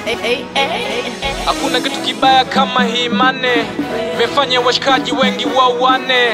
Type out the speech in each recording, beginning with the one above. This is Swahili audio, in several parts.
Hakuna kitu kibaya kama hii mane, imefanya washikaji wengi wauane.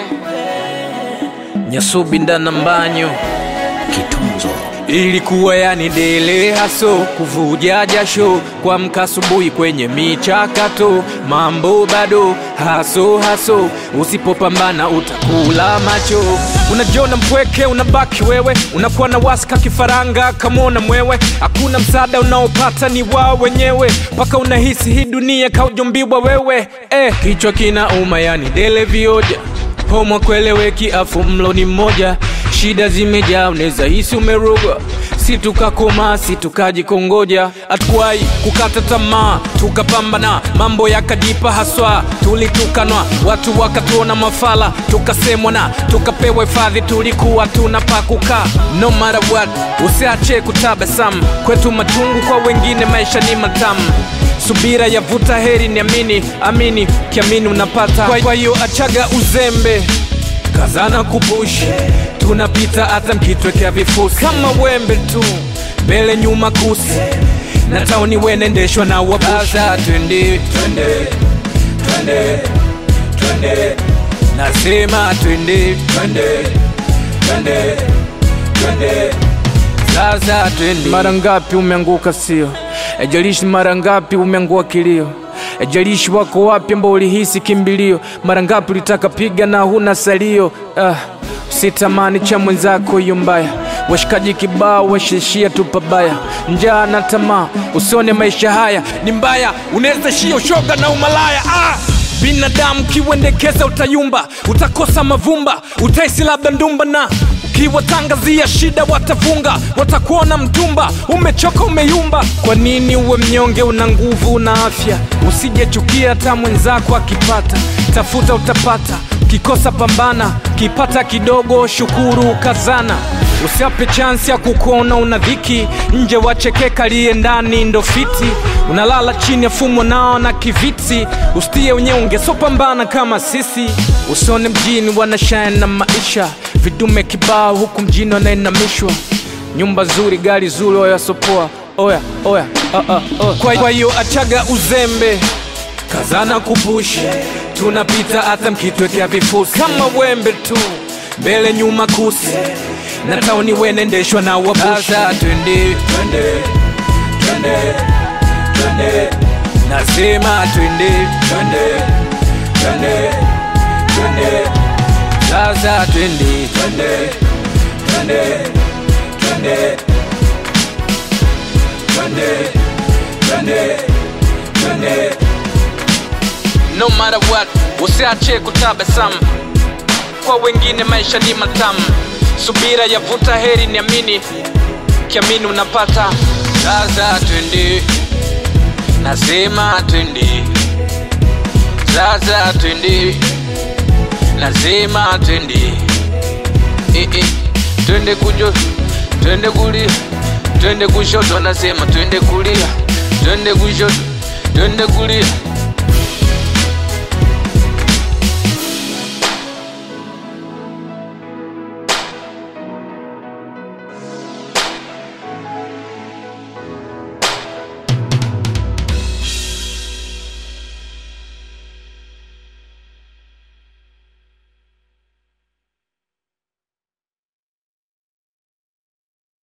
Nyasubi ndana mbanyo Kitunzo ilikuwa yani dele haso kuvuja jasho kuamka asubuhi kwenye michakato mambo bado haso haso usipopambana utakula macho unajiona mpweke unabaki wewe unakuwa na waska kifaranga kamona mwewe hakuna msaada unaopata ni wao wenyewe mpaka unahisi hii dunia kaujumbiwa wewe eh, kichwa kina uma yani dele vioja Homo kweleweki afu mlo ni mmoja, shida zimejaa, unaweza hisi umerogwa. Si tukakoma, si tukajikongoja, hatukuwahi kukata tamaa, tukapambana, mambo yakajipa haswa. Tulitukanwa, watu wakatuona mafala, tukasemwa na tukapewa hifadhi, tulikuwa tuna pa kukaa. No matter what, usiache kutabasamu, kwetu machungu, kwa wengine maisha ni matamu subira yavuta heri niamini amini kiamini unapata Kwa- kwa hiyo achaga uzembe kazana kupush tunapita hata mkitwekea vifusi kama wembe tu mbele nyuma kusi na tauni wenendeshwa na wabusa twende twende twende twende nasema twende twende twende twende sasa twende. Mara ngapi umeanguka sio? Ejalishi mara ngapi umeangua kilio? Ejalishi wako wapi ambao ulihisi kimbilio? Mara ngapi ulitaka piga na huna salio? Ah, sitamani cha mwenzako hiyo mbaya. Washikaji kibao washishia tu pabaya, njaa na tamaa, usione maisha haya ni mbaya, unaweza shia ushoga na umalaya ah! binadamu kiwendekeza utayumba utakosa mavumba utaisi labda ndumba na ukiwatangazia shida watafunga watakuona mtumba umechoka umeyumba kwa nini uwe mnyonge una nguvu una afya usijechukia hata mwenzako akipata tafuta utapata ukikosa pambana kipata kidogo shukuru kazana usiape chansi ya kukuona una dhiki nje wachekeka liye ndani ndo fiti unalala chini ya fumo nao na kiviti ustie unyonge sopambana kama sisi usone mjini wanashine na maisha vidume kibao huku mjini wanainamishwa nyumba zuri gari zuri oya sopoa oya oya uh, uh, uh. Kwa- kwa hiyo achaga uzembe kazana kupush tunapita hata mkitwekea vifusi kama wembe tu mbele nyuma kusi na tauni wenendeshwa na wabusha twende twende twende twende nasema twende twende twende twende sasa twende twende twende twende twende twende twende no matter what usiache kutabasamu kwa wengine maisha ni matamu subira yavuta heri niamini kiamini unapata sasa twende nasema twende sasa twende nasema twende eh, eh. twende kujo twende kulia twende kushoto nasema twende kulia twende kushoto twende kulia